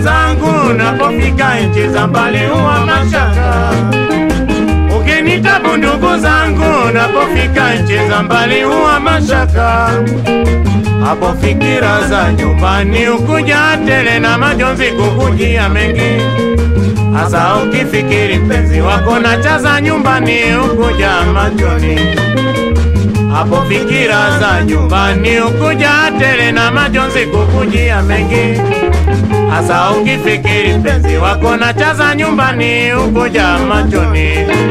zangu, napofika nchi za mbali huwa mashaka. Ukinitabu ndugu zangu, napofika nchi za mbali huwa mashaka. Hapo fikira za nyumbani ukuja tele na majonzi kukujia mengi, hasa ukifikiri mpenzi wako na chaza nyumbani ukuja machoni. Hapo fikira za nyumbani ukuja tele na majonzi kukujia mengi, hasa ukifikiri mpenzi wako na chaza nyumbani ukuja machoni.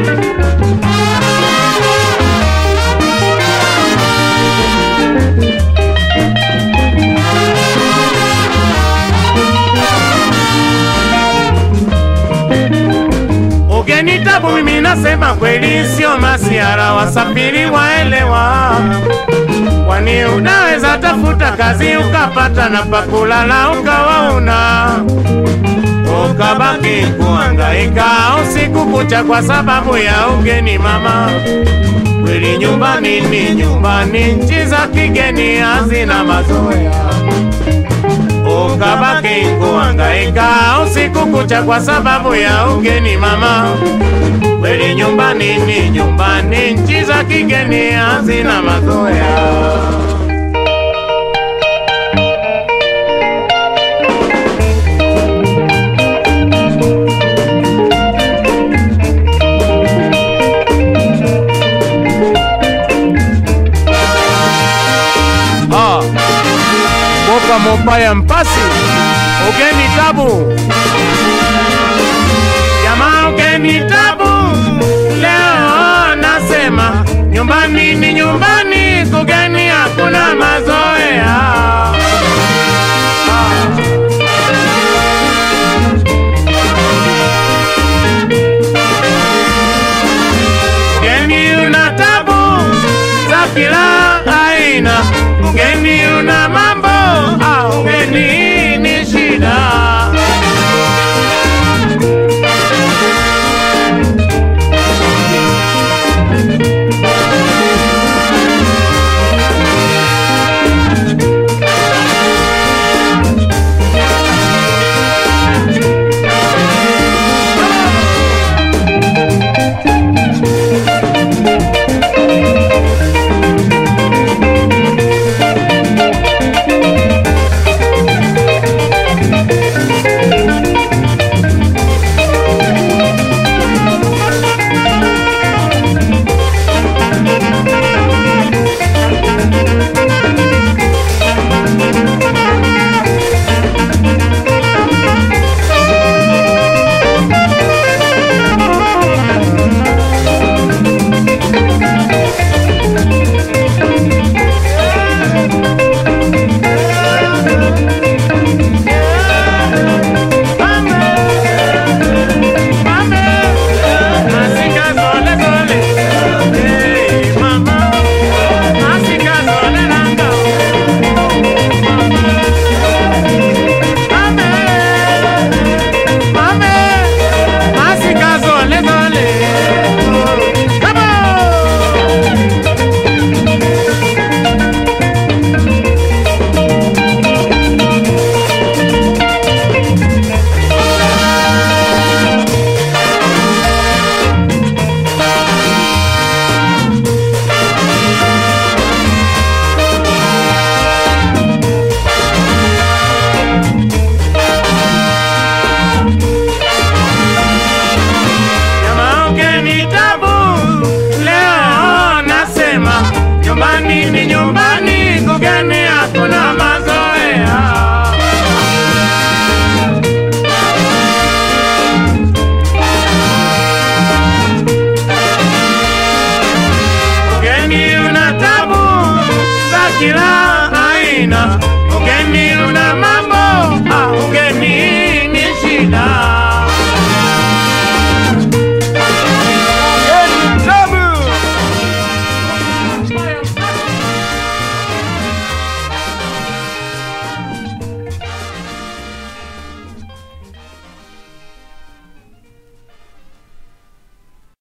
Ugenitabu mimi nasema kweli, sio masiara, wasafiri waelewa. Kwani unaweza tafuta kazi ukapata na pakulala ukawa una ukabaki kuangaika usiku kucha kwa sababu ya ugeni mama. Kweli nyumbani ni nyumbani, nchi za kigeni hazina mazoea ukabaki kuangaika usiku kucha kwa sababu ya ugeni mama. Kweli nyumbani ni nyumbani, nchi za kigeni hazina mazoea. Ah, Boka mobaya mpasi ugeni tabu jamaa ugeni tabu leo nasema nyumbani